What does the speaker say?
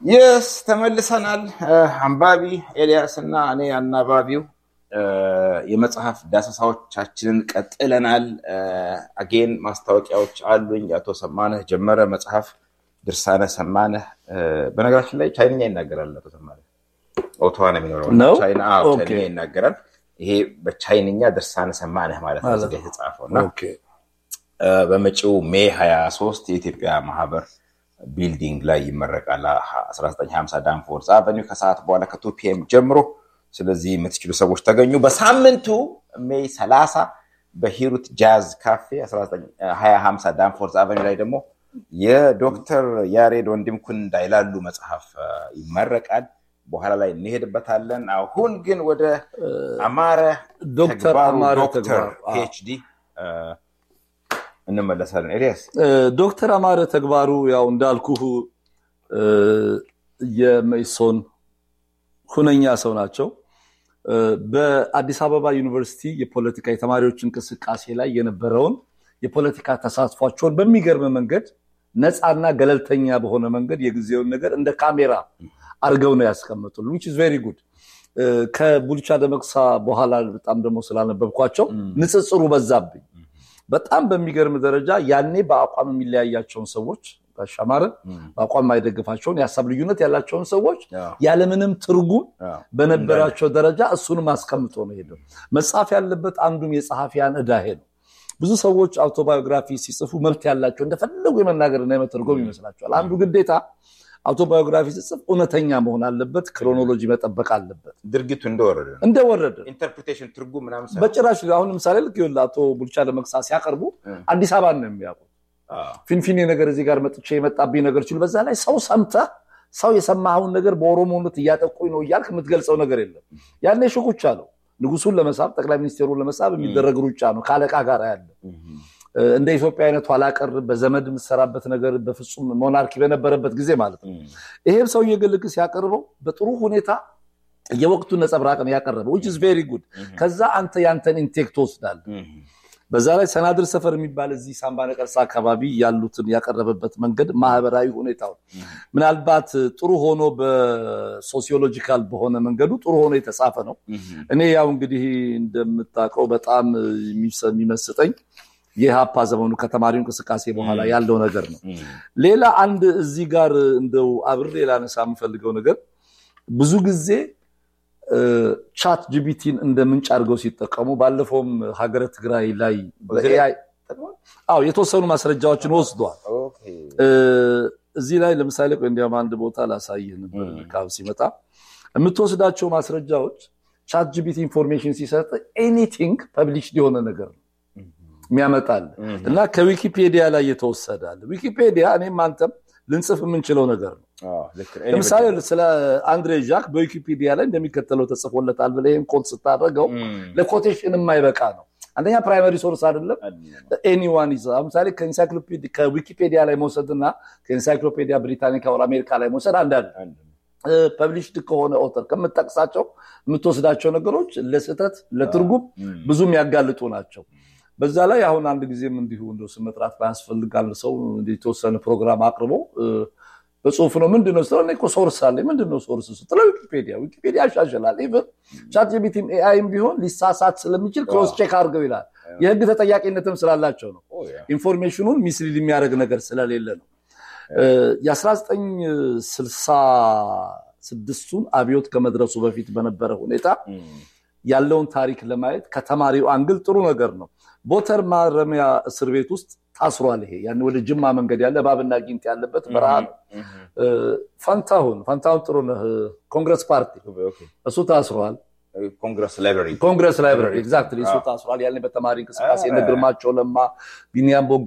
የስ ተመልሰናል። አንባቢ ኤልያስ እና እኔ አናባቢው የመጽሐፍ ዳሰሳዎቻችንን ቀጥለናል። አጌን ማስታወቂያዎች አሉኝ። የአቶ ሰማነህ ጀመረ መጽሐፍ ድርሳነ ሰማነህ። በነገራችን ላይ ቻይንኛ ይናገራል አቶ ሰማነህ። ኦቶዋ ነው የሚኖረው እና ነው? ቻይና አዎ፣ ኦኬ። ቻይንኛ ይናገራል። ይሄ በቻይንኛ ድርሳነ ሰማነህ ማለት ነው እዚህ ጋ የተጻፈው እና ኦኬ። በመጪው ሜይ 23 የኢትዮጵያ ማህበር ቢልዲንግ ላይ ይመረቃል። 1950 ዳንፎርስ አቨኒው ከሰዓት በኋላ ከቱ ፒኤም ጀምሮ። ስለዚህ የምትችሉ ሰዎች ተገኙ። በሳምንቱ ሜይ 30 በሂሩት ጃዝ ካፌ 2050 ዳንፎርስ አቨኒው ላይ ደግሞ የዶክተር ያሬድ ወንድምኩን እንዳይላሉ መጽሐፍ አ፣ ይመረቃል። በኋላ ላይ እንሄድበታለን። አሁን ግን ወደ አማረ ዶክተር ተግባሩ አማረ ዶክተር ተግባሩ፣ አዎ። ፒኤችዲ እንመለሳለን። ኤልያስ ዶክተር አማረ ተግባሩ ያው እንዳልኩህ እ፣ የመኢሶን ሁነኛ ሰው ናቸው። እ፣ በአዲስ አበባ ዩኒቨርሲቲ የፖለቲካ የተማሪዎች እንቅስቃሴ ላይ የነበረውን የፖለቲካ ተሳትፏቸውን በሚገርም መንገድ ነፃና ገለልተኛ በሆነ መንገድ የጊዜውን ነገር እንደ ካሜራ አድርገው ነው ያስቀመጡልን which is very good። እ፣ ከቡልቻ ደመቅሳ በኋላ በጣም ደግሞ ስላነበብኳቸው ንጽጽሩ በዛብኝ። በጣም በሚገርም ደረጃ ያኔ በአቋም የሚለያያቸውን ሰዎች ጋሽ አማረ በአቋም የማይደግፋቸውን የሀሳብ ልዩነት ያላቸውን ሰዎች ያለምንም ትርጉም በነበራቸው ደረጃ እሱንም አስቀምጦ ነው ሄደው። መጽሐፍ ያለበት አንዱም የጸሐፊያን ዕዳ ይሄ ነው። ብዙ ሰዎች አውቶባዮግራፊ ሲጽፉ መብት ያላቸው እንደፈለጉ የመናገርና የመተርጎም ይመስላቸዋል። አንዱ ግዴታ አውቶባዮግራፊ ሲጽፍ እውነተኛ መሆን አለበት፣ ክሮኖሎጂ መጠበቅ አለበት። ድርጊቱ እንደወረደ ነው። እንደወረደ ኢንተርፕሪቴሽን ትርጉም ምናምን ሳይሆን፣ በጭራሽ አሁን ለምሳሌ ልክ ይኸውልህ አቶ ቡልቻ ለመቅሳ ሲያቀርቡ እ። አዲስ አበባን ነው የሚያውቁት። አዎ፣ ፊንፊኔ ነገር እዚህ ጋር መጥቼ የመጣብኝ ነገር ችሉ። በዛ ላይ ሰው ሰምተህ ሰው የሰማኸውን ነገር በኦሮሞነት እያጠቁኝ ነው እያልክ የምትገልጸው ነገር የለም። ያኔ ሽኩቻ ነው። ንጉሱን ለመሳብ ጠቅላይ ሚኒስቴሩን ለመሳብ የሚደረግ ሩጫ ነው ከአለቃ ጋር ያለ እ፣ እንደ ኢትዮጵያ አይነቱ ኋላቀር በዘመድ የምትሰራበት ነገር በፍጹም ሞናርኪ በነበረበት ጊዜ ማለት ነው። ይሄም ሰው የግልክ ሲያቀርበው በጥሩ ሁኔታ የወቅቱን ነጸብራቅ ነው ያቀረበው which is very good። ከዛ አንተ ያንተን ኢንቴክ ትወስዳለህ። በዛ ላይ ሰናድር ሰፈር የሚባል እዚህ ሳምባ ነቀርሳ አካባቢ ያሉትን ያቀረበበት መንገድ ማህበራዊ ሁኔታውን ምናልባት ጥሩ ሆኖ በሶሲዮሎጂካል በሆነ መንገዱ ጥሩ ሆኖ የተጻፈ ነው። እኔ ያው እንግዲህ እንደምታውቀው በጣም የሚሰ- የሚመስጠኝ የሀፓ ዘመኑ ከተማሪው እንቅስቃሴ በኋላ ያለው ነገር ነው። ሌላ አንድ እዚህ ጋር እንደው አብሬ ላነሳ የምፈልገው ነገር ብዙ ጊዜ ቻት ጂቢቲን እንደ ምንጭ አድርገው ሲጠቀሙ ባለፈውም ሀገረ ትግራይ ላይ በኤአይ አዎ የተወሰኑ ማስረጃዎችን ወስዷል። ኦኬ። እ፣ እዚህ ላይ ለምሳሌ ቆይ እንዲያውም አንድ ቦታ ላሳይህ ነበር ካብ ሲመጣ የምትወስዳቸው ማስረጃዎች ቻት ጂቢቲ ኢንፎርሜሽን ሲሰጥ ኤኒቲንግ ፐብሊሽ የሆነ ነገር ነው የሚያመጣል እና ከዊኪፔዲያ ላይ የተወሰዳል። ዊኪፔዲያ እኔም አንተም ልንጽፍ የምንችለው ነገር ነው። አዎ፣ ልክ ነው። ለምሳሌ ስለ አንድሬ ዣክ በዊኪፒዲያ ላይ እንደሚከተለው ተጽፎለታል ብለህ ይህን ኮት ስታደርገው ለኮቴሽን የማይበቃ ነው። አንደኛ ፕራይመሪ ሶርስ አይደለም። ኤኒዋን ይዘ ለምሳሌ ከኢንሳይክሎፒዲ- ከዊኪፔዲያ ላይ መውሰድና ከኢንሳይክሎፔዲያ ብሪታኒካ ወር አሜሪካ ላይ መውሰድ አንዳንድ ፐብሊሽድ ከሆነ ኦተር ከምጠቅሳቸው የምትወስዳቸው ነገሮች ለስህተት ለትርጉም ብዙ የሚያጋልጡ ናቸው። በዛ ላይ አሁን አንድ ጊዜም እንዲሁ እንደው ስም መጥራት ባያስፈልጋል ሰው እንዲህ የተወሰነ ፕሮግራም አቅርቦ እ፣ በጽሁፍ ነው ምንድን ነው ስትለው እኔ እኮ ሶርስ አለ ምንድን ነው ሶርስ ስትለው ዊኪፔዲያ ዊኪፔዲያ ያሻሽላል ኢቨን ቻት ጂቢቲም ኤአይም ቢሆን ሊሳሳት ስለሚችል ክሮስ ቼክ አድርገው ይላል የህግ ተጠያቂነትም ስላላቸው ነው ኢንፎርሜሽኑን ሚስሊድ የሚያደርግ ነገር ስለሌለ ነው የ1966ቱን አብዮት ከመድረሱ በፊት በነበረ ሁኔታ ያለውን ታሪክ ለማየት ከተማሪው አንግል ጥሩ ነገር ነው ቦተር ማረሚያ እስር ቤት ውስጥ ታስሯል ይሄ ያን ወደ ጅማ መንገድ ያለ እባብና ጊንጥ ያለበት በረሃ ነው እ፣ ፈንታሁን ፈንታሁን ጥሩነህ ኮንግረስ ፓርቲ እሱ ታስሯል ኮንግረስ ላይብራሪ ኮንግረስ ላይብራሪ ኤግዛክትሊ እሱ ታስሯል ያኔ በተማሪ እንቅስቃሴ እነ ግርማቸው ለማ ቢኒያም ቦ